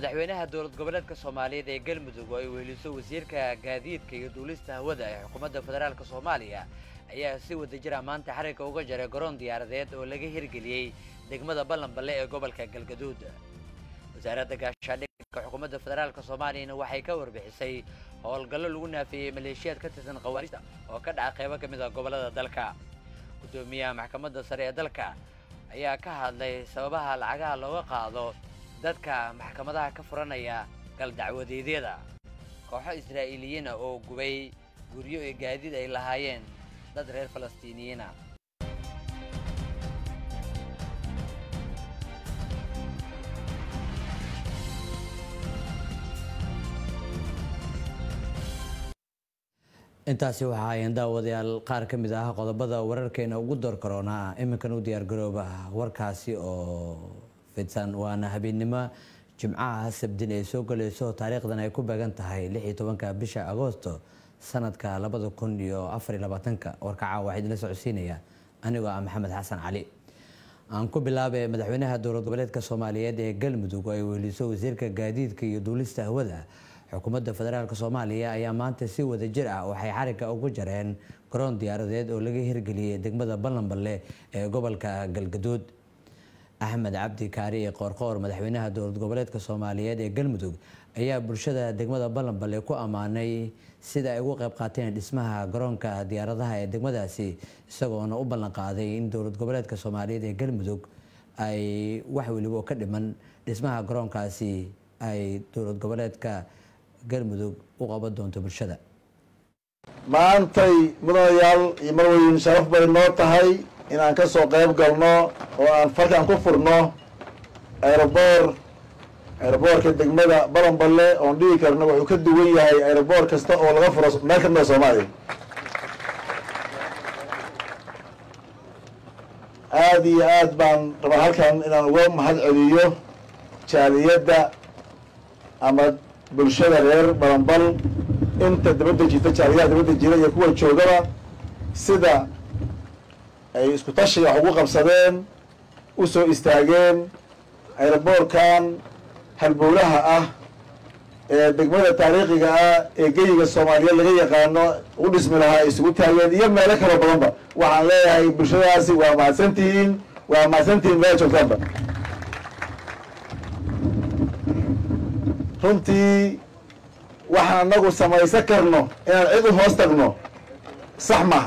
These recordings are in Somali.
madaxweynaha dowlad goboleedka soomaaliyeed ee galmudug oo ay weheliso wasiirka gaadiidka iyo duulista hawada ee xukuumadda federaalk soomaaliya ayaa si wadajira maanta xarigga uga jaray garoon diyaaradeed oo laga hirgeliyey degmada ballanballe ee gobolka galgaduud wasaaradda gaashaandhigka xukuumadda federaalk soomaaliyana waxay ka warbixisay howlgallo lagu naafiyey maleeshiyaad ka tirsan khawaarista oo ka dhaca qaybo ka mid a gobollada dalka guddoomiyaha maxkamadda sare ee dalka ayaa ka hadlay sababaha lacagaha looga qaado dadka maxkamadaha ka furanaya galdacwadeedyada kooxo israa'iiliyiina oo gubay guryo iyo gaadiid ay lahaayeen dad reer falastiiniyiina intaasi waxa ayan daawadayaal qaar ka mid ah qodobada wararkeena ugu door karoonaa iminkan u diyaargarooba warkaasi oo fidsan waana habeennimo jimcaha sabdin ay soo galayso taariikhdan ay ku beegan tahay lix iyo tobanka bisha agoosto sanadka labada kun iyo afar iyo labaatanka warkaca waxaa idinla socodsiinaya anigoo ah maxamed xasan cali aan ku bilaabay madaxweynaha dowlad goboleedka soomaaliyeed ee galmudug oo ay weheliso wasiirka gaadiidka iyo duulista hawada xukuumadda federaalk soomaaliya ayaa maanta si wada jir ah waxay xarigga ugu jareen garoon diyaaradeed oo laga hirgeliyey degmada ballanballe ee gobolka galgaduud axmed cabdi kaari ee qoorqoor madaxweynaha dowlad goboleedka soomaaliyeed ee galmudug ayaa bulshada degmada ballanballe ku ammaanay sida ay ugu qayb qaateen dhismaha garoonka diyaaradaha ee degmadaasi isagoona u ballan qaaday in dowlad goboleedka soomaaliyeed ee galmudug ay wax weliba ka dhiman dhismaha garoonkaasi ay dowlad goboleedka galmudug u qaban doonto bulshada maantay mudanayaal iyo marweyn sharaf bay noo tahay inaan ka soo qayb galno oo aan falkan ku furno aeroboor aeroboorka degmada balanballe oon dhigi karno wuxuu ka duwan yahay aeroboor kasta oo laga furo meel ka mida soomaaliya aada iyo aad baan rabaa halkan inaan uga mahad celiyo jaaliyadda ama bulshada reer balanbal inta dabadda jirta jaaliyaha dabadda jira iyo kuwa joogaba sida ay isku tashiga wax ugu qabsadeen u soo istaageen aeroboorkan halbowlaha ah ee degmada taariikhiga ah ee geyiga soomaaliyeed laga yaqaano u dhismi lahaa ay isugu taageen iyo meelo kaloo badanba waxaan leeyahay bulshadaasi waa mahadsantihiin waa mahadsantihiin meela joogtaanba runtii waxaan anagu samaysan karno inaan cid u hoos tagno sax maaha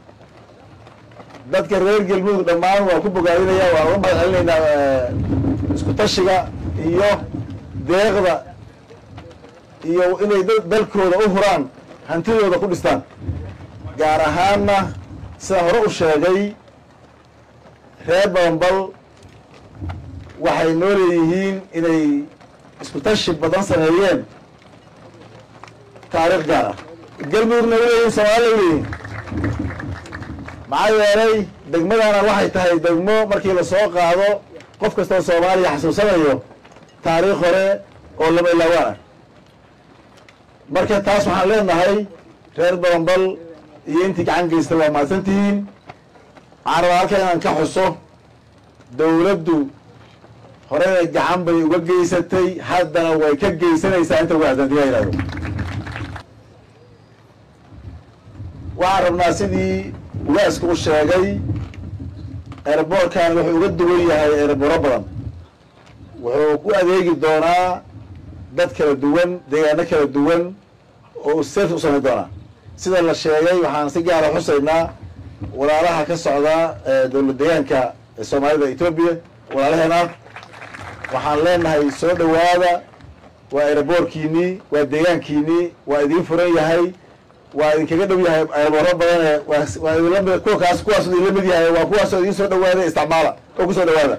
dadka reer galmudug dhammaan waa ku bogaadinaya waan uga mahad celinaynaa isku tashiga iyo deeqda iyo inay dalkooda u huraan hantidooda ku dhistaan gaar ahaanna sidaan hore u sheegay reer balanbal waxay noo leeyihiin inay isku tashi badan sameeyeen taariikh gaar ah galmudugna uleeyihin soomaalila uleeyihin maxaa yeelay degmadana waxay tahay degmo markii lasoo qaado qof kastoo soomaaliya xasuusanayo taariikh hore oo lama ilaawaan ah marka taas waxaan leenahay reer balanbal iyo intii gacan geysta waa mahadsantihiin waxaan rabaa halkan inaan ka xuso dowladdu horena gacan bay uga geysatay haddana way ka geysanaysaa inta uga hadantiya yihahdo waxaan rabnaa sidii ugaaska u sheegay aeroboorkan wuxuu uga duwan yahay aerobooro badan wuxuu ku adeegi doonaa dad kala duwan deegaano kala duwan oo sef u samayn doonaa sida la sheegay waxaan si gaara xusaynaa walaalaha ka socda dowlad deegaanka soomaalida etoobiya walaalaheena waxaan leenahay soo dhowaada waa aeroboorkiinii waa deegaankiinii waa idiin furan yahay waa idinkaga dhow yahay aerobooro badane waa idinlamid kuwa kaas kuwaas idinla mid yahay waa kuwaasoo idiin soo dhawaada isticmaala oo kusoo dhawaada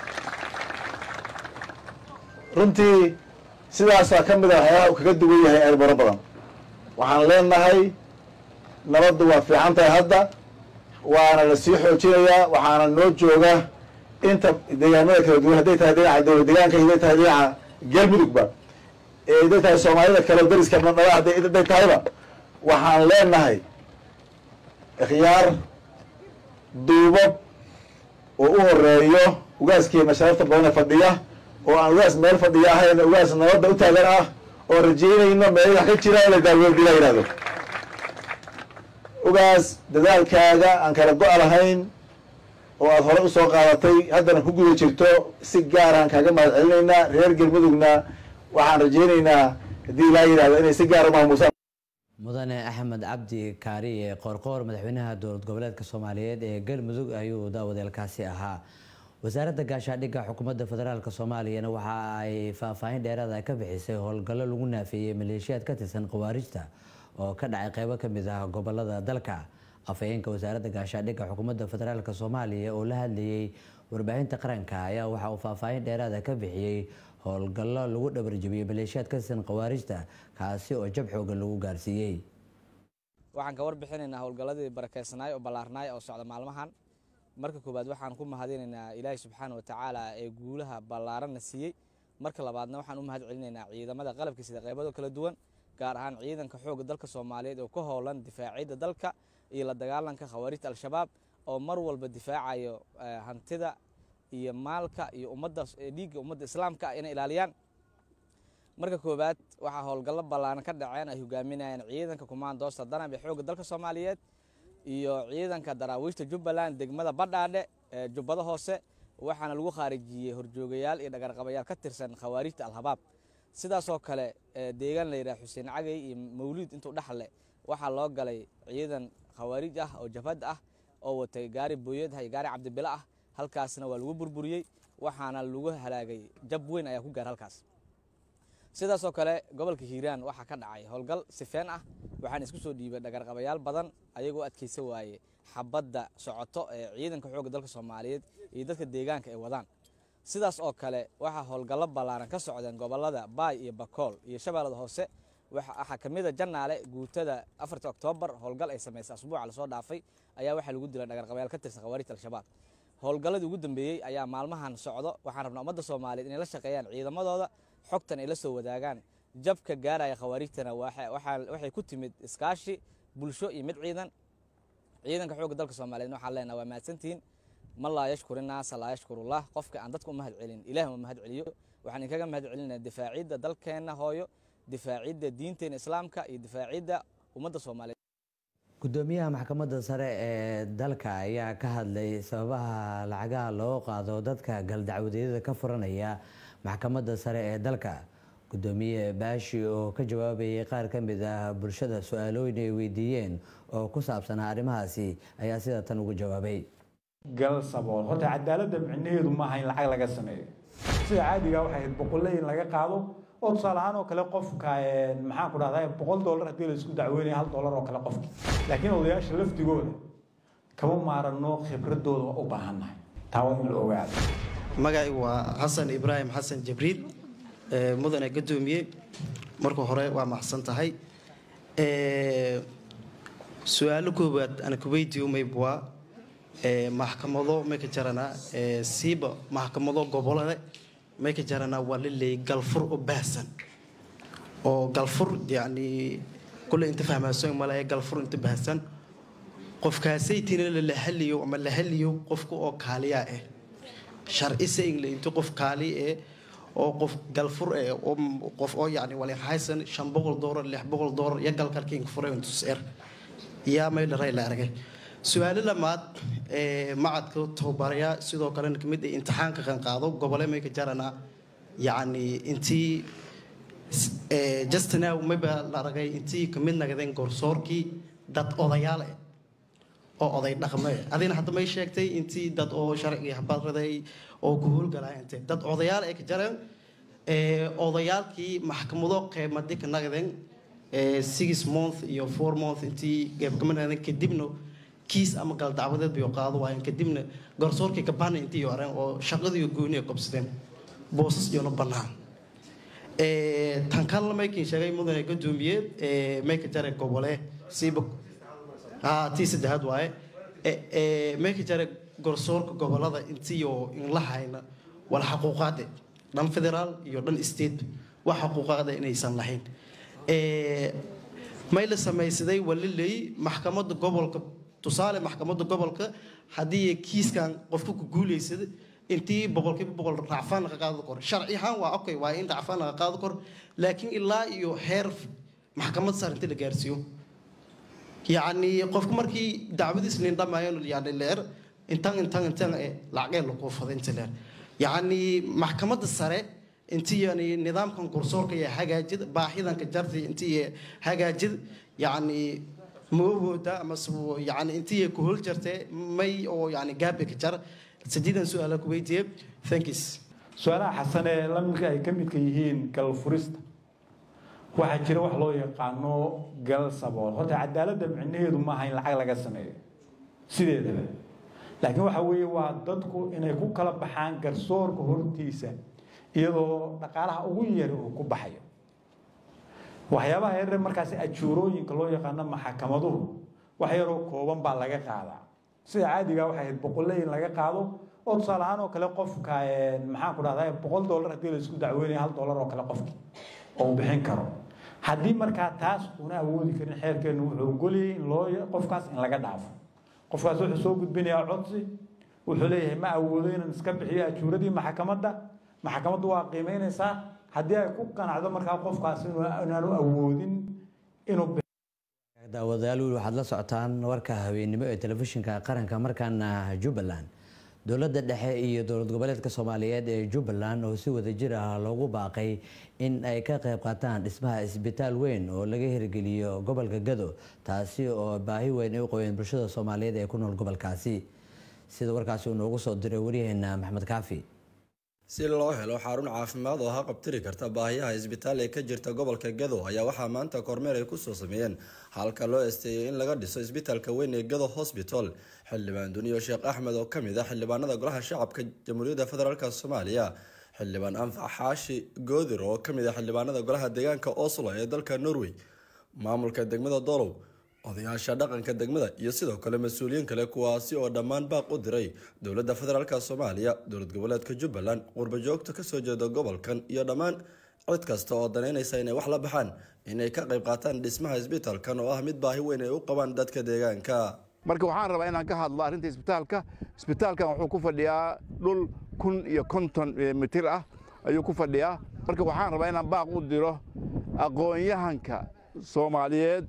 runtii sidaasaa ka mid a waxyaalaha uu kaga duwan yahay aerobooro badan waxaan leenahay nabaddu waa fiican tahay hadda waana la sii xoojinayaa waxaana noo jooga inta deegaanada kala duwan hadday tahay dhinaca dowlad deegaanka hadday tahay dhinaca galmudugba ee hadday tahay soomaalida kale dariska nadhaba hadday tahayba waxaan leenahay ikhyaar duubab oo u horeeyo ugaaskeena sharafta badan ee fadhiya oo aan ugaas meel fadhiya ahayn ugaas nabadda u taagan ah oo rajeynayno meel wax ka jira in la daaweyn la yidhahdo ugaas dadaalkaaga aan kala go-a lahayn oo aada hore usoo qaadatay haddana ku guda jirto si gaaraan kaaga mahad celinaynaa reer galmudugna waxaan rajeynaynaa haddii ilaa yidhahdo inay si gaara maamuusaan mudane axmed cabdi kaariye qoorqoor madaxweynaha dowlad goboleedka soomaaliyeed ee galmudug ayuu daawadeelkaasi ahaa wasaaradda gaashaadhigga xukuumadda federaalk soomaaliyana waxa ay faahfaahin dheeraada ka bixisay howlgallo lagu naafeeyey maleeshiyaad ka tirsan khawaarijta oo ka dhacay qeybo kamid ah gobolada dalka afhayeenka wasaaradda gaashaadhigga xukuumadda federaalk soomaaliya oo la hadlayey warbaahinta qaranka ayaa waxa uu faahfaahin dheeraada ka bixiyey howlgallo lagu dhabarjabiyey maleeshiyaad ka tirsan khawaarijta kaasi oo jab xoogan lagu gaarsiiyey waxaan ka warbixinaynaa howlgalladii barakeysanaay oo ballaarnaay oo socda maalmahan marka koowaad waxaan ku mahadinaynaa ilaahay subxaana wa tacaala ee guulaha ballaaranna siiyey marka labaadna waxaan u mahad celinaynaa ciidamada qalabka sida qeybado kala duwan gaar ahaan ciidanka xoogga dalka soomaaliyeed oo ka howlan difaacidda dalka iyo la dagaalanka khawaarijta al-shabaab oo mar walba difaacayo hantida iyo maalka iyo ummadda dhiigga ummadda islaamka ah inay ilaaliyaan marka koowaad waxaa howlgallo ballaaran ka dhaceen ay hogaaminayaan ciidanka kumaandoosta danab ee xoogga dalka soomaaliyeed iyo ciidanka daraawiishta jubbaland degmada badhaadhe ee jubbada hoose waxaana lagu khaarijiyey horjoogayaal iyo dhagarqabayaal ka tirsan khawaarijta al-habaab sidaasoo kale deegaan la yidhaha xuseen cagay iyo mawliid intuu dhexle waxaa loo galay ciidan khawaarij ah oo jabhad ah oo watay gaari booyad iyo gaari cabdibilo ah halkaasna waa lagu burburiyey waxaana lagu halaagay jab weyn ayaa ku gaar halkaas sidaasoo kale gobolka hiiraan waxaa ka dhacay howlgal sifeen ah waxaana isku soo dhiibay dhagarqabayaal badan ayagoo adkaysa waaye xabadda socoto ee ciidanka xoogga dalka soomaaliyeed iyo dadka deegaanka ay wadaan sidaas oo kale waxaa howlgallo ballaaran ka socdeen gobolada baay iyo bakool iyo shabeellada hoose waxaa ka mid a jannaale guutada afarta oktoobar howlgal ay samaysay asbuuca lasoo dhaafay ayaa waxaa lagu dilay dhagarqabayaal ka tirsan khawaarijta al-shabaab howlgalladii ugu dambeeyey ayaa maalmahan socdo waxaan rabnaa ummadda soomaaliyeed inay la shaqeeyaan ciidamadooda xogtan ay la soo wadaagaan jabka gaaraya khawaarijtana waxay ku timid iskaashi bulsho iyo mid ciidan ciidanka xoogga dalka soomaaliyeed waxaan leenaha waa mahadsantihiin man laa yashkuri naasa laa yashkurullah qofka aan dadka u mahad celin ilaah uma mahad celiyo waxaan inkaga mahad celinaya difaacidda dalkeenna hooyo difaacidda diinteena islaamka iyo difaacidda ummadda soomaaliyeed gudoomiyaha maxkamadda sare ee dalka ayaa ka hadlay sababaha lacagaha loo qaado dadka galdacwadeedyada ka furanaya maxkamadda sare ee dalka gudoomiye baashi oo ka jawaabayay qaar ka mid ah bulshada su-aalooyin ay weydiiyeen oo ku saabsanaa arrimahaasi ayaa sida tan ugu jawaabay gal sabool horta cadaaladda micnaheedu maaha in lacag laga sameeyo sida caadiga waxay ahayd boqolle in laga qaado oo tusaale ahaan oo kale qofka maxaan ku dhahdaa boqol dollar haddii la isku dacweynaya hal dollar oo kale qofki laakiin odayaasha lafdigooda kama maarano khibradooda waa u baahannahay taa waa in la ogaado magacay waa xasan ibraahim xasan jibriil mudane gadoomiye marka hore waa maxsan tahay su-aalo koobaad ana kuweydiyo maybwaa maxkamado may ka jaranaa siiba maxkamado gobolade may ka jaranaa waa la leeyay galfur u baahsan oo galfur yacni kulle inta fahmaasoon male galfur inta baahsan qofkaasaytina la haliyo ama la haliyo qofka oo kaaliyaa ah sharci saying la inta qof kaali eh oo qof galfur eh oo qof oo yacni wali haysan shan boqol doolar lix boqol doolar iyo galkalkiin furay intus er yaa may dharay la aragay su-aalo lamaad macadka tababarayaa sidoo kalena kamid ay imtixaanka kan qaado gobole may ka jaranaa yacni intii justinow mayba la aragay intii kamid nagadeen gorsoorkii dad odayaal eh oo oday dhaqme adina hadda may sheegtay intii dad oo sharcigii habaraday oo ku howlgalaya intee dad odayaal ay ka jareen odayaalkii maxkamado qeymadi ka nagdeen six month iyo four month intii geebkamanagdeen kadibna kiis ama gal dacwadeed bay qaado waayeen kadibna garsoorkii kabana intii yoreen oo shaqadii gooni ay qabsadeen boosas iyona bannaan tan kalena maykin sheegay mudane gadoomiyeed may ka jare gobole siiba tii saddexaad waaye may ka jare garsoorka gobolada intii oo inla hayna wala xaquuqaade dhan federaal iyo dhan state wax xaquuqaada inaysan lahayn may la samaysaday waliley maxkamadda gobolka tusaale maxkamadda gobolka haddii kiiskan qofka ku guulaysada intii boqolkiiba boqol racfaan laga qaado kor sharci ahaan waa okay waa in racfaan laga qaado kor laakiin ilaa iyo heer maxkamad sar intii la gaarsiiyo yacni qofku markii dacwadiis lindhamayo yani leer intan intan intan ee lacagee lagu faday inta leer yacni maxkamadda sare intii yani nidaamkan garsoorka iyo hagaajid baahidanka jarti intii hagaajid yacni maawooda ama yani intii ku hol jirtay may oo yani gaabe ka jar sideedan su-aala ku weydiiye thanks su-aalaha xasan ee lamidka ay ka midka yihiin galfurista waxaa jira wax loo yaqaano gal sabool horta cadaaladda micnaheedu maaha in lacag laga sameeyo sideedaba laakiin waxa weeye waa dadku inay ku kala baxaan garsoorka hortiisa iyadoo dhaqaalaha ugu yari uu ku baxayo waxyaabaha yaryar markaasi ajuurooyinka loo yaqaano maxakamaduhu wax yaroo kooban baa laga qaadaa sida caadiga waxay ahayd boqolle in laga qaado oo tusaale ahaan oo kale qofka maxaan ku dhahdaa boqol dollar haddii la isku dacweynaya hal dollar oo kale qofki oo uu bixin karo haddii markaa taas una awoodi karin xeerkeenu wuxuu ogolayay in loo qofkaas in laga dhaafo qofkaas wuxuu soo gudbinayaa codsi wuxuu leeyahay ma awoodo inaan iska bixiyo ajuuradii maxkamadda maxkamaddu waa qiimeynaysaa haddii ay ku qanacdo markaa qofkaas inaanu awoodin inuu daawadayaal wiil waxaad la socotaan warka habeennimo ee telefishinka qaranka markaana jubbaland dowladda dhexe iyo dowlad goboleedka soomaaliyeed ee jubbaland oo si wadajir ah loogu baaqay in ay ka qayb qaataan dhismaha isbitaal weyn oo laga hirgeliyo gobolka gado taasi oo baahi weyn ay u qabeen bulshada soomaaliyeed ee ku nool gobolkaasi sida warkaasi uu noogu soo diray waryaheena maxmed kaafi si loo helo xarun caafimaad oo haqabtiri karta baahiyaha isbitaal ee ka jirta gobolka gado ayaa waxaa maanta kormeer ay kusoo sameeyeen halka loo esteeyay in laga dhiso isbitaalka weyn ee gado hosbital xildhibaan duniyo sheekh axmed oo kamid ah xildhibaanada golaha shacabka jamhuuriyadda federaalk soomaaliya xildhibaan anfac xaashi goodir oo kamid ah xildhibaanada golaha deegaanka oslo ee dalka norway maamulka degmada dolow odayaasha dhaqanka degmada iyo sidoo kale mas-uuliyiin kale kuwaasi oo dhammaan baaq u diray dowladda federaalk soomaaliya dowlad goboleedka jubbaland qurbajoogta kasoo jeeda gobolkan iyo dhammaan cid kasta oo danaynaysa inay wax la baxaan inay ka qayb qaataan dhismaha isbitaalkan oo ah mid baahi weyn ay u qabaan dadka deegaanka marka waxaan rabaa inaan ka hadlo arrinta isbitaalka isbitaalkan wuxuu ku fadhiyaa dhul kun iyo konton mitir ah ayuu ku fadhiyaa marka waxaan rabaa inaan baaq u diro aqoon-yahanka soomaaliyeed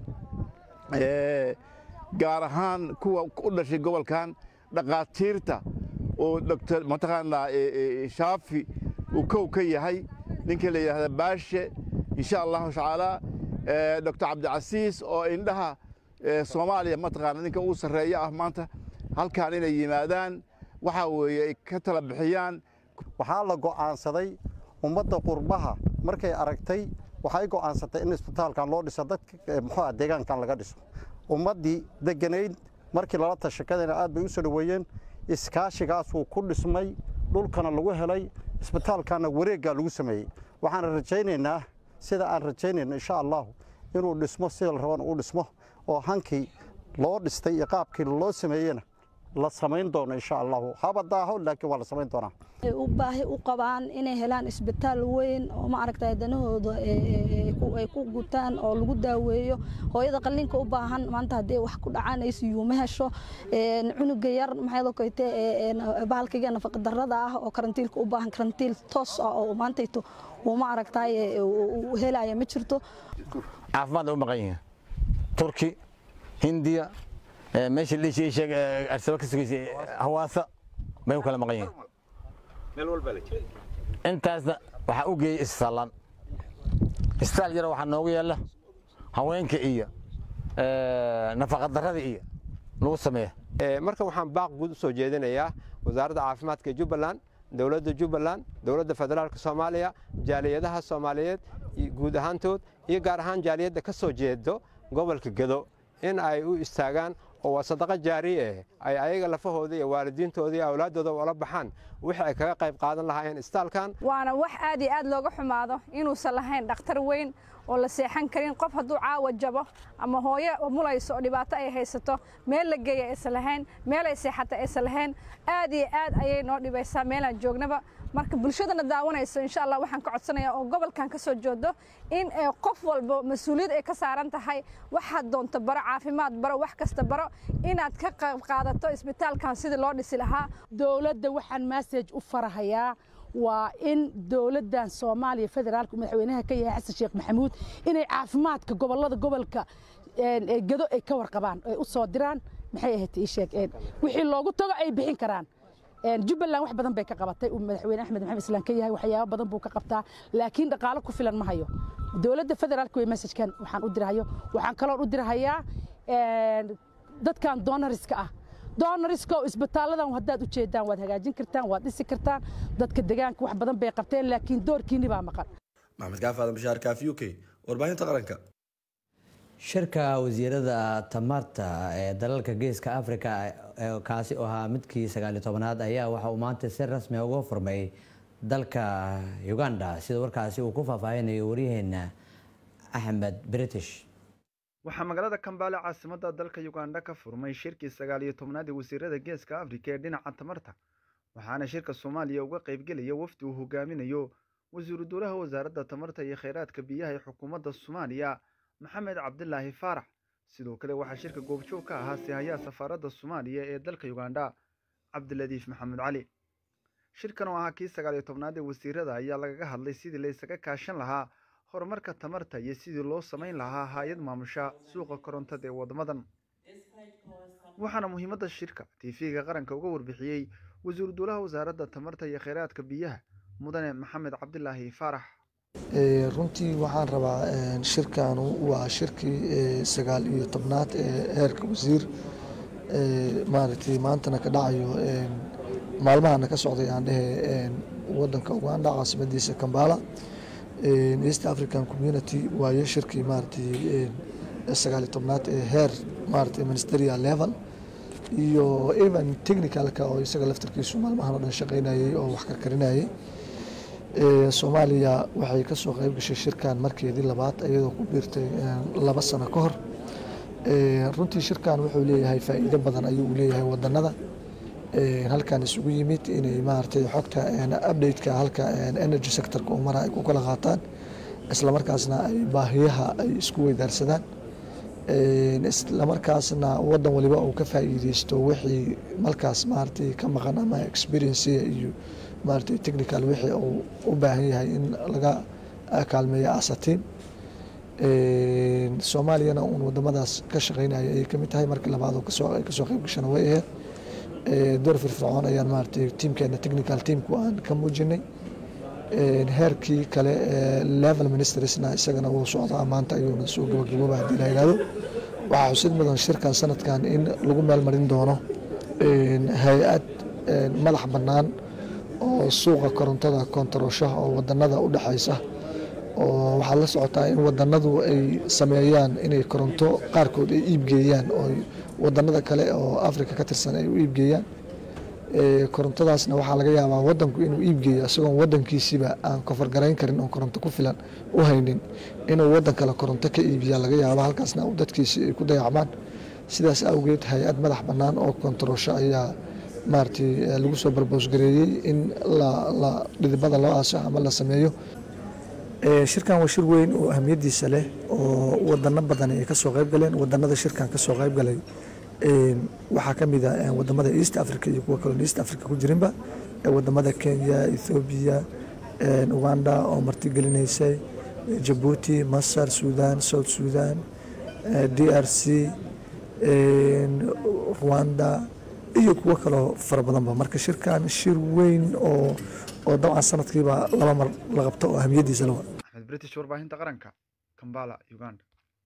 gaar ahaan kuwa u dhashay gobolkan dhaqaatiirta oo dr mataqaanaa shaafi uu kow ka yahay ninka la yidhahda baashe insha allahu tacaala doctor cabdicasiis oo indhaha soomaaliya mataqaana ninka uu sarreeya ah maanta halkaan inay yimaadaan waxaa weeye ay ka tala bixiyaan waxaa la go'aansaday ummadda qurbaha markay aragtay waxay go'aansatay in isbitaalkan loo dhiso dadka muxuu deegaankan laga dhiso ummaddii degganayd markii lala tashakadayna aad bay u soo dhoweeyeen iskaashigaasuu ku dhismay dhulkana lagu helay isbitaalkanna wareeggaa lagu sameeyey waxaan rajaynaynaa sida aan rajaynayno insha allahu inuu dhismo sida la rabana uu dhismo oo hankii loo dhistay iyo qaabkii loo sameeyena la samayn doono insha allahu haba daaho laakiin waa la samayn doonaa u baahi u qabaan inay helaan isbitaal weyn oo ma aragtay danahooda ay ku gutaan oo lagu daaweeyo hooyada qalliinka u baahan maanta haddii wax ku dhacaan ay siyuuma hesho cunuga yar maxay koyte bahalkiga nafaqadarrada ah oo karantiilka u baahan karantiil toos ah oo maantayto uu ma aragtay helaya ma jirto caafimaad u maqan yihiin turki hindiya meesha liishii sheeg arsaba ka sugaysa hawaasa bay u kala maqan yihiin intaasna waxaa u geeyey issallan isbitaal yaro waxaa noogu yaalla haweenka iyo nafaqadarrada iyo lagu sameeya marka waxaan baaq guud u soo jeedinayaa wasaaradda caafimaadka jubbaland dowladda jubbaland dowladda federaalka soomaaliya jaaliyadaha soomaaliyeed guud ahaantood iyo gaar ahaan jaaliyadda ka soo jeedo gobolka gedo in ay u istaagaan oo waa sadaqa jaariye ah ay ayaga lafahooda iyo waalidiintooda iyo awlaaddooda ula baxaan wixii ay kaga qayb qaadan lahaayeen istaalkan waana wax aad iyo aad looga xumaado inuusan lahayn dhakhtar weyn oo la seexan karin qof hadduu caawa jabo ama hooyo mulayso oo dhibaato ay haysato meel la geeya aysan lahayn meel ay seexata aysan lahayn aad iyo aad ayay noo dhibaysaa meelaan joognaba marka bulshadana daawanayso insha allah waxaan ka codsanayaa oo gobolkan ka soo jeedo in qof walba mas-uuliyad ay ka saaran tahay waxaad doonto baro caafimaad baro wax kasta baro inaad ka qayb qaadato isbitaalkan sidii loo dhisi lahaa dowladda waxaan massage u farahayaa waa in dowladdan soomaaliya federaalka madaxweynaha ka yahay xasan sheekh maxamuud inay caafimaadka gobollada gobolka gado ay ka warqabaan ay u soo diraan maxay ahayd ii sheeg wixii loogu tago ay bixin karaan jubbaland wax badan bay ka qabatay uu madaxweyne axmed maxamed islaan ka yahay waxyaabo badan buu ka qabtaa laakiin dhaqaalo ku filan ma hayo dowladda federaalka way messajkan waxaan u dirahayo waxaan kaloon u dirahayaa dadkan donoriska ah donoriska oo isbitaaladan haddaad u jeedaan waad hagaajin kartaan waad dhisi kartaan dadka deegaanka wax badan bay qabteen laakiin doorkiinni baa maqan maxamed kaaf aadan bashaar kaaf u k warbaahinta qaranka shirka wasiirada tamarta ee dalalka geeska africa kaasi oo ahaa midkii sagaaliyo tobanaad ayaa waxa uu maanta si rasmi uga furmay dalka uganda sida warkaasi uu ku faahfaahinayo waryaheena axmed british waxaa magaalada kambaale caasimada dalka uganda ka furmay shirkii sagaal iyo tobnaad ee wasiirada geeska afrika ee dhinaca tamarta waxaana shirka soomaaliya uga qaybgelaya wafdi uu hogaaminayo wasiiru dowlaha wasaaradda tamarta iyo kheyraadka biyaha ee xukuumadda soomaaliya maxamed cabdilaahi faarax sidoo kale waxaa shirka goobjoog ka ahaa sihayaha safaaradda soomaaliya ee dalka uganda cabdiladiif maxamed cali shirkan oo ahaa kii sagaal iyo tobnaad ee wasiirada ayaa lagaga hadlay sidii la isaga kaashan lahaa horumarka tamarta iyo sidii loo samayn lahaa hay-ad maamusha suuqa korontada ee waddamadan waxaana muhiimadda shirka tv-ga qaranka uga warbixiyey wasiiru dowlaha wasaaradda tamarta iyo kheyraadka biyaha mudane maxamed cabdilaahi faarax runtii waxaan rabaa shirkanu waa shirkii sagaal iyo tobnaad ee heerka wasiir maaragtay maantana ka dhacayo maalmahana ka socday aan dhehe wadanka uganda caasimadiisa kambala east african community waayo shirkii maaragtay sagaal iyo tobnaad ee heer maaragtay ministerial level iyo even technicalka oo isaga laftarkiisu maalmahan oo dhan shaqaynayay oo wax karkarinayay soomaaliya waxay ka soo qayb gashay shirkan markeedii labaad iyadoo ku biirtay laba sano ka hor runtii shirkan wuxuu leeyahay faa'iido badan ayuu u leeyahay wadanada halkan isugu yimid inay maaragtay xogta update-ka halka energy sectorka uu mara ay ku kala qaataan islamarkaasna ay baahiyaha ay isku weydaarsadaan islamarkaasna wadan waliba uu ka faa'iideysto wixii markaas maaragtay ka maqan ama experience iyo maaragtay technical wixii uu u baahan yahay in laga kaalmeeyo asatiin soomaaliyana uun wadamadaas ka shaqeynaya ayay kamid tahay markii labaad oo kasoo ay kasoo qayb gashana way ahayd door firfircoon ayaan maaragtay tiimkeena technical teamku aan ka muujinay heerkii kale level ministersna isagana wuu socdaa maanta ayuuna soo gabagabooba haddii la yidhahdo waxaa xusid mudan shirkan sanadkan in lagu meelmarin doono hay-ad madax bannaan oo suuqa korontada koontarosha oo wadanada u dhexaysa oo waxaad la socotaa in wadanadu ay sameeyaan inay koronto qaarkood ay iibgeeyaan oo wadanada kale oo africa ka tirsan ay u iibgeeyaan korontadaasna waxaa laga yaabaa wadanku inuu iibgeeyo isagoon wadankiisiba aan kofargarayn karin oon koronto ku filan u haynin inuu wadan kale koronto ka iibiya laga yaaba halkaasna dadkiisi ay ku dayacmaan sidaas awgeed hay-ad madax bannaan oo kontarosho ayaa maaragtay lagu soo barboosgareeyey in la dhidibada loo aaso ama la sameeyo shirkan waa shir weyn oo ahamiyadiisa leh oo wadano badan ay kasoo qayb galeen wadanada shirkan kasoo qayb galay waxaa ka mid a wadamada east africa iyo kuwa kaloo east africa ku jirinba wadamada kenya ethoobiya uganda oo martigelinaysay jabuuti masar sudan south sudan d r c rwanda iyo kuwo kaloo fara badanba marka shirkan shir weyn oo oo dabcan sanadkiiba laba mar la qabto oo ahamiyadiisa lawa axmed british warbaahinta qaranka kambala uganda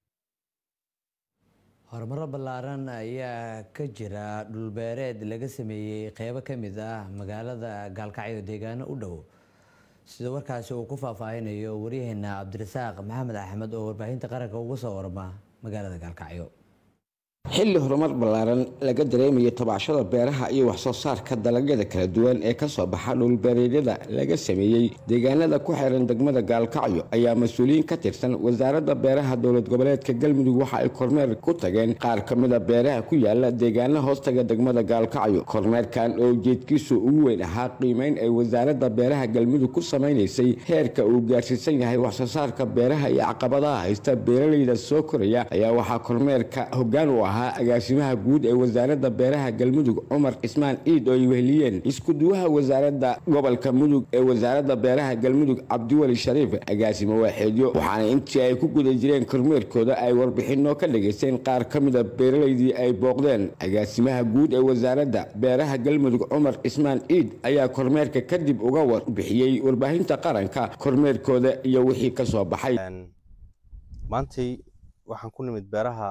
horumaro ballaaran ayaa ka jira dhulbeereed laga sameeyey qeybo ka mid ah magaalada gaalkacyo deegaano u dhow sida warkaasi uu ku faahfaahinayo waryaheena cabdirasaaq maxamed axmed oo warbaahinta qaranka uga soo warma magaalada gaalkacyo xilli horumar ballaaran laga dareemayo tabacshada beeraha iyo waxsoo saarka dalagyada kala duwan ee kasoo baxa dhulbeereedyada laga sameeyey deegaanada ku xiran degmada gaalkacyo ayaa mas-uuliyiin ka tirsan wasaaradda beeraha dowlad goboleedka galmudug waxa ay kormeer ku tageen qaar ka mida beeraha ku yaala deegaana hoostaga degmada gaalkacyo kormeerkan oo ujeedkiisu ugu weyn ahaa qiimeyn ay wasaaradda beeraha galmudug ku samaynaysay heerka uu gaarsiisan yahay waxsoo saarka beeraha iyo caqabadaha haysta beeraleyda soo koraya ayaa waxaa kormeerka hoggaan u ah ahaa agaasimaha guud ee wasaaradda beeraha galmudug cumar cismaan ciid oo ay weheliyeen iskuduwaha wasaaradda gobolka mudug ee wasaaradda beeraha galmudug cabdiweli shariif agaasimo waaxeedyo waxaana intii ay ku guda jireen kormeerkooda ay warbixinno ka dhageysteen qaar ka mida beeralaydii ay booqdeen agaasimaha guud ee wasaaradda beeraha galmudug cumar cismaan ciid ayaa kormeerka kadib uga warbixiyey warbaahinta qaranka kormeerkooda iyo wixii ka soo baxay maantay waxaan ku nimid beeraha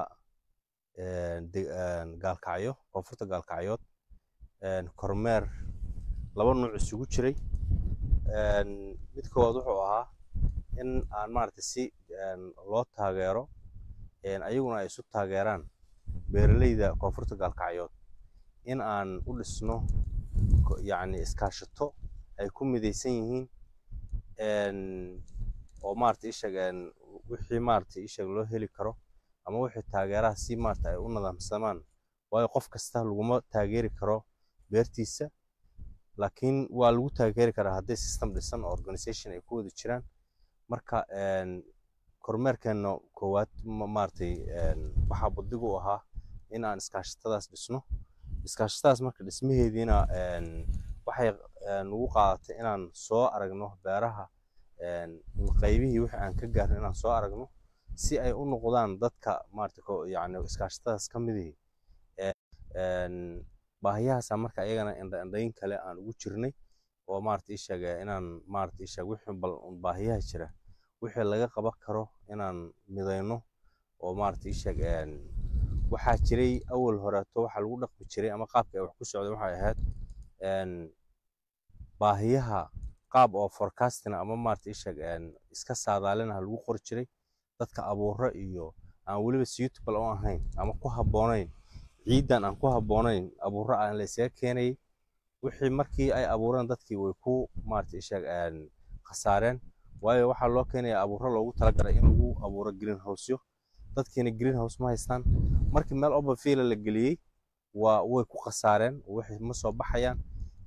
gaalkacyo koonfurta gaalkacyood kormeer laba nuuc isugu jiray mid koowaad wuxuu ahaa in aan maaragtay si loo taageero ayaguna ay isu taageeraan beeralayda koonfurta gaalkacyood in aan u dhisno yacni iskaashato ay ku midaysan yihiin oo maaragtay isheeg wixii maaragtay isheeg loo heli karo ama wixii taageeraha si maaragtay ay u nidaamsamaan waayo qof kasta laguma taageeri karo beertiisa laakiin waa lagu taageeri karaa hadday system dhisan oo organization ay ku wada jiraan marka kormeerkeenna koowaad maaragtay waxaa buddigu u ahaa in aan iskaashatadaas dhisno iskaashatadaas marka dhismaheediina waxay nagu qaadatay inaan soo aragno beeraha qaybihii wixii aan ka gaarno inaan soo aragno si ay u noqdaan dadka maaragtay yacni iskaashatadaas ka midihii baahiyahaasa marka ayagana indhaindhayn kale aan ugu jirnay oo maaragtay isheeg inaan maaragtay isheeg wixii bal baahiyaha jira wixii laga qaban karo inaan midayno oo maaragtay isheeg waxaa jiray awal horeeto waxaa lagu dhaqmi jiray ama qaabka ay wax ku socday waxay ahayd baahiyaha qaab oo forecastina ama maaragtay isheeg iska saadaalinaha lagu qori jiray dadka abuuro iyo aan weliba suitable u ahayn ama ku habboonayn ciidan aan ku habboonayn abuuro aan la isaga keenayay wixii markii ay abuureen dadkii way ku maaragtay isheeg khasaareen waayo waxaa loo keenaya abuuro loogu talagalay in lagu abuuro greenhouseyo dadkiina greenhouse ma haystaan markii meel oberfiela la geliyey waa way ku khasaareen wixii ma soo baxayaan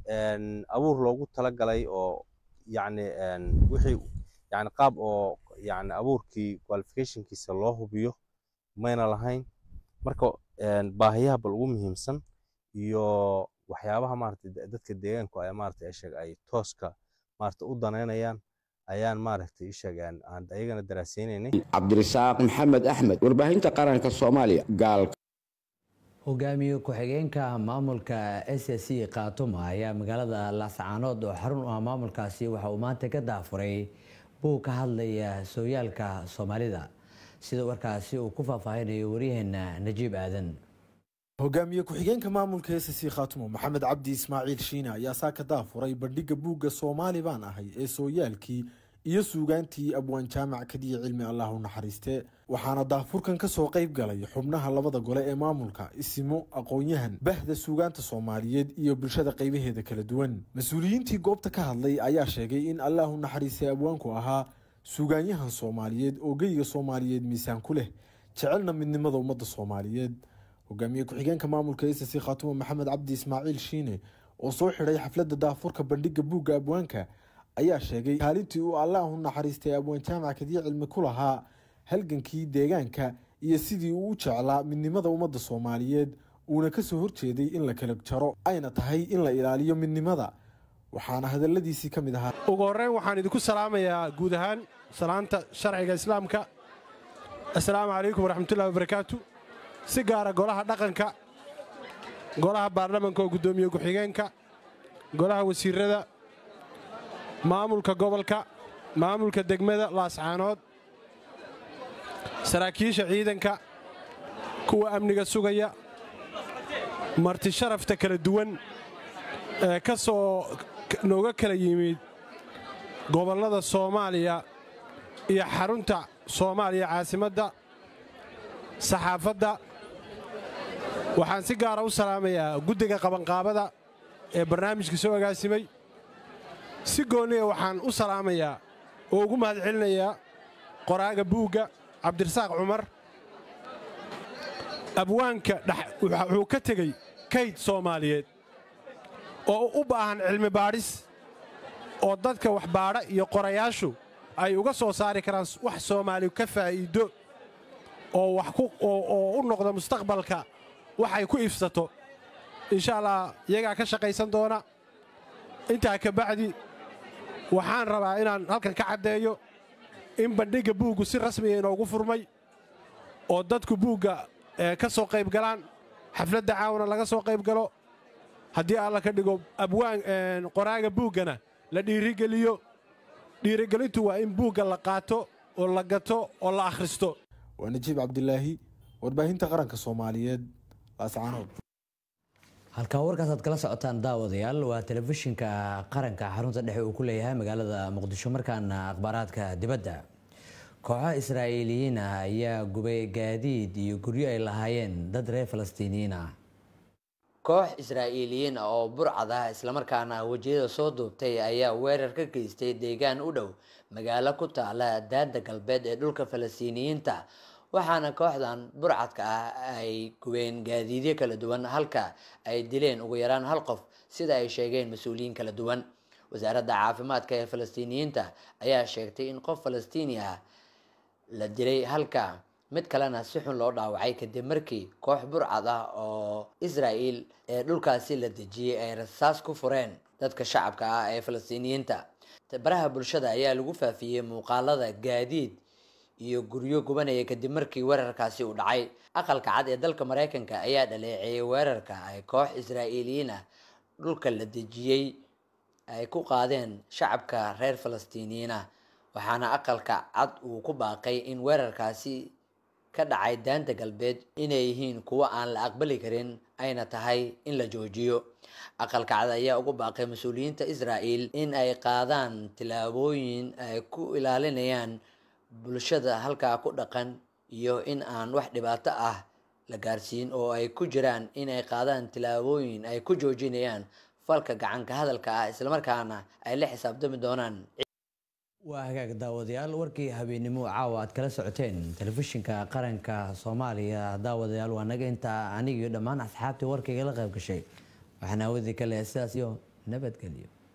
abuur loogu talagalay oo yacni wixii yacni qaab oo yacni abuurkii qualificationkiisa loo hubiyo mayna lahayn marka baahiyaha bal ugu muhiimsan iyo waxyaabaha maaragtay dadka deegaanku ay maaragtay isheeg ay tooska maaragtay u danaynayaan ayaan maaragtay isheeg aan ayagana daraasaynaynay cabdirasaaq maxamed axmed warbaahinta qaranka soomaaliya gaalka hogaamiye ku-xigeenka maamulka s c khaatuma ayaa magaalada laascaanood oo xarun u ah maamulkaasi waxa uu maanta ka daafuray buu ka hadlaya sooyaalka soomaalida sida warkaasi uu ku faahfaahinayo waryaheena najiib aadan hogaamiye ku-xigeenka maamulka s c khaatumo maxamed cabdi ismaaciil shiine ayaa saa ka daafuray bandhigga buugga soomaali baan ahay ee sooyaalkii iyo suugaantii abwaan jaamac kadiya cilmi allah u naxariiste waxaana daafurkan ka soo qayb galay xubnaha labada gole ee maamulka isimo aqoon-yahan bahda suugaanta soomaaliyeed iyo bulshada qaybaheeda kala duwan mas-uuliyiintii goobta ka hadlay ayaa sheegay in allah u naxariistay abwaanku ahaa suugaanyahan soomaaliyeed oo geyga soomaaliyeed miisaan ku leh jecelna midnimada ummadda soomaaliyeed hogaamiye ku-xigeenka maamulka s c khaatumo maxamed cabdi ismaaciil shiine oo soo xidhay xafladda daafurka bandhigga buugga abwaanka ayaa sheegay kaalintii uu allah u naxariistay abwaan jaamac kadiya cilmi ku lahaa halgankii deegaanka iyo sidii uu u jeclaa midnimada ummadda soomaaliyeed uuna kasoo horjeeday in la kala jaro ayna tahay in la ilaaliyo midnimada waxaana hadaladiisii ka mid ahaa ugu horreyn waxaan idinku salaamayaa guud ahaan salaanta sharciga islaamka assalaamu calaykum waraxmatullahi wabarakaatu si gaara golaha dhaqanka golaha baarlamanka oo guddoomiye ku-xigeenka golaha wasiirada maamulka gobolka maamulka degmada laascaanood saraakiisha ciidanka kuwa amniga sugaya marti sharafta kala duwan ee ka soo nooga kala yimid gobollada soomaaliya iyo xarunta soomaaliya caasimadda saxaafadda waxaan si gaara u salaamayaa guddiga qabanqaabada ee barnaamijka soo agaasimay si goonniya waxaan u salaamayaa oo ugu mahad celinayaa qoraaga buugga cabdirasaaq cumar abwaanka wuxuu ka tegey kayd soomaaliyeed oo u baahan cilmi baadhis oo dadka waxbaadha iyo qorayaashu ay uga soo saari karaan wax soomaali ka faa'iido oo wax ku oo u noqda mustaqbalka waxay ku iibsato insha allah iyagaa ka shaqaysan doona intaa ka bacdi waxaan rabaa inaan halkan ka caddeeyo in bandhigga buuggu si rasmiya inoogu furmay oo dadku buugga ka soo qayb galaan xafladda caawna laga soo qayb galo haddii alla ka dhigo abwaan qoraaga buuggana la dhiirigeliyo dhiirigelintu waa in buugga la qaato oo la gato oo la akhristo waa najiib cabdilaahi warbaahinta qaranka soomaaliyeed laascaanood halkan warkaasaad kala socotaan daawadayaal waa telefishinka qaranka xarunta dhexe uu ku leeyahay magaalada muqdisho markaana akhbaaraadka dibadda kooxaha israa'iiliyiin ah ayaa gubay gaadiid iyo guryo ay lahaayeen dad reer falastiiniyiin ah koox israa'iiliyiin ah oo burcad ah islamarkaana wejiyada soo duubtay ayaa weerar ka geystay deegaan u dhow magaalo ku taala daada galbeed ee dhulka falastiiniyiinta waxaana kooxdan burcadka ah ay gubeen gaadiidyo kala duwan halka ay dileen ugu yaraan hal qof sida ay sheegeen mas-uuliyiin kala duwan wasaaradda caafimaadka ee falastiiniyiinta ayaa sheegtay in qof falastiini ah la dilay halka mid kalena si xun loo dhaawacay kadib markii koox burcad ah oo israa'il ee dhulkaasi la dejiyey ay rasaas ku fureen dadka shacabka ah ee falastiiniyiinta baraha bulshada ayaa lagu faafiyey muuqaalada gaadiid iyo guryo gubanaya kadib markii weerarkaasi uu dhacay aqalka cad ee dalka mareykanka ayaa dhaleeceeyay weerarka ay koox israa'iiliyiin ah dhulka la dejiyey ay ku qaadeen shacabka reer falastiiniyiin ah waxaana aqalka cad uu ku baaqay in weerarkaasi ka dhacay daanta galbeed inay yihiin kuwo aan la aqbali karin ayna tahay in la joojiyo aqalka cad ayaa ugu baaqay mas-uuliyiinta israa'il in ay qaadaan tillaabooyin ay ku ilaalinayaan bulshada halkaa ku dhaqan iyo in aan wax dhibaato ah la gaarsiin oo ay ku jiraan in ay qaadaan tillaabooyin ay ku joojinayaan falka gacanka hadalka ah islamarkaana ay la xisaabtami doonaan waa hagaag daawadayaal warkii habeennimo caawa aad kala socoteen telefishinka qaranka soomaaliya daawadayaal waa naga intaa anigiyo dhammaan asxaabtii warkaygala qayb gashay waxaan aawadi ka lehay sidaas iyo nabadgelyo